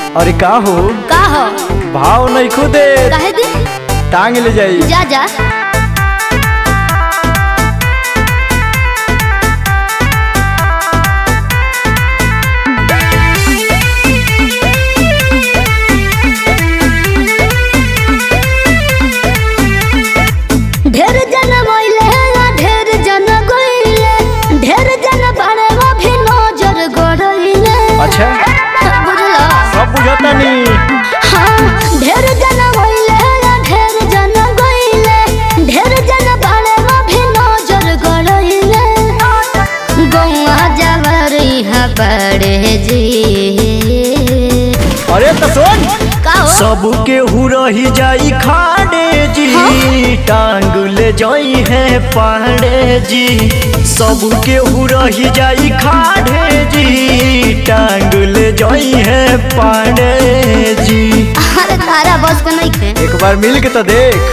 अरे का हो का हो भाव नहीं खुदे काहे दी टांग ले जाई जा जा ढेर जन मोइले ना ढेर जन गोइले ढेर जन बारे वो भी नजर गड़इले अच्छा बुझला सब बुझता नी हाँ ढेर जन मोइले ना ढेर जन गोइले ढेर जन बारे वो भी नजर गड़इले गौआ जावर यहाँ बड़े जी अरे तो सुन का हो सब के हु रही जाई खाड़े जी टांग ले जाई है पाड़े जी सब के हु रही जाई खाड़े जी टांग ले जाई है पाड़े जी अरे तारा बस के नहीं खे एक बार मिल के तो देख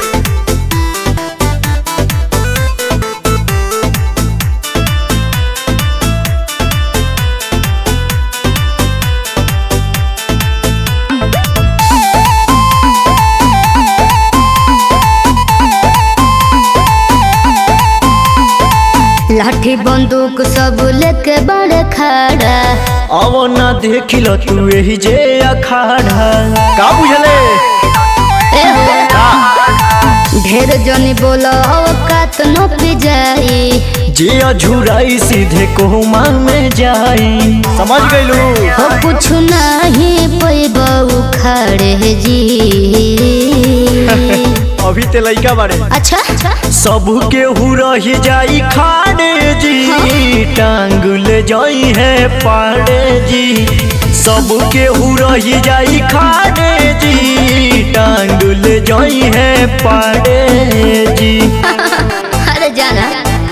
लाठी बंदूक सब लेके बड़े खड़ा अब ना देख लो तू यही जे अखाड़ा का बुझले ए हो ढेर जनी बोलो औकात न पी जाई जे अझुराई सीधे कोमा में जाई समझ गइलू हो कुछ नहीं पैबऊ खड़े जी अभी ते लइका बारे अच्छा अच्छा सब के हु रही जाई खाड़े जी टांग ले जाई है पाड़े जी सब के हु रही जाई खाड़े जी टांग ले जाई है पाड़े जी अरे जाना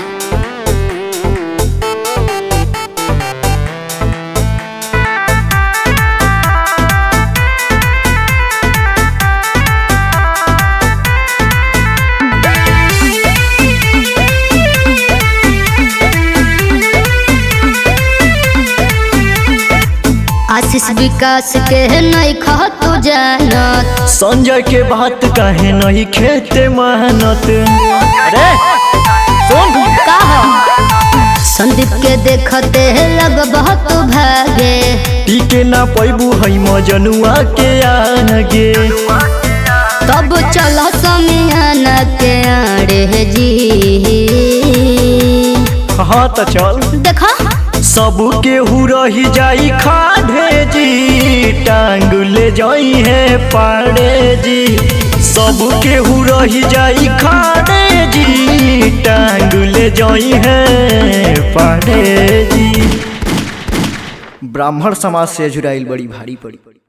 आशीष विकास के नहीं खा तू जानत संजय के बात कहे नहीं खेते मेहनत अरे सुन का हो संदीप के देखते लग बहुत भागे टीके ना पैबू है मजनुआ के आगे तब चलो समियाना के आड़े जी हाँ तो चल देखो सब के हु रही जाई खाड़े जी टांग ले जाई है पाड़े जी सब के हु रही जाई खाड़े जी टांग ले जाई है पाड़े जी ब्राह्मण समाज से जुड़ाइल बड़ी भारी पड़ी